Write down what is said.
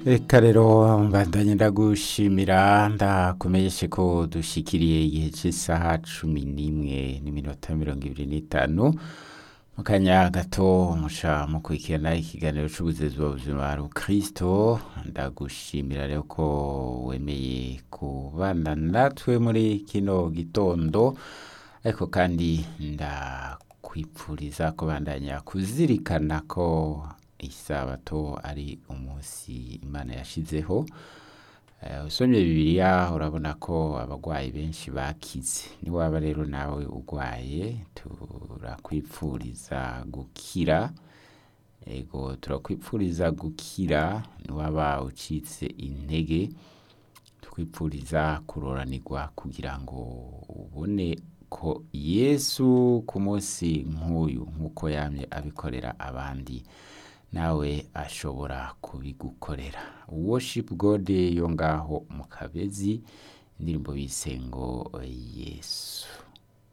Eka rero mbandanye ndagushimira ndakumenyeshe ko dushikiriye igihe cy'isaha cumi n'imwe n'iminota mirongo ibiri n'itanu mu kanya gato musha mukurikirana ikiganiro c'ubuzezi buzima hari kristo ndagushimira rero ko wemeye kubana natwe muri kino gitondo ariko kandi ndakwipfuriza kubandanya kuzirikana ko isabato ari umunsi imana yashizeho Eh, usomye bibiliya urabona ko abagwayi benshi bakize niwaba rero nawe ugwaye turakwipfuriza gukira ego turakwipfuriza gukira niwaba ucitse intege tukwipfuriza kuroranirwa kugira ngo ubone ko yesu ku munsi nk'uyu nk'uko yamye abikorera abandi nawe ashobora kubigukorera worship god yo ngaho mu kabezi indirimbo bise ngo yesu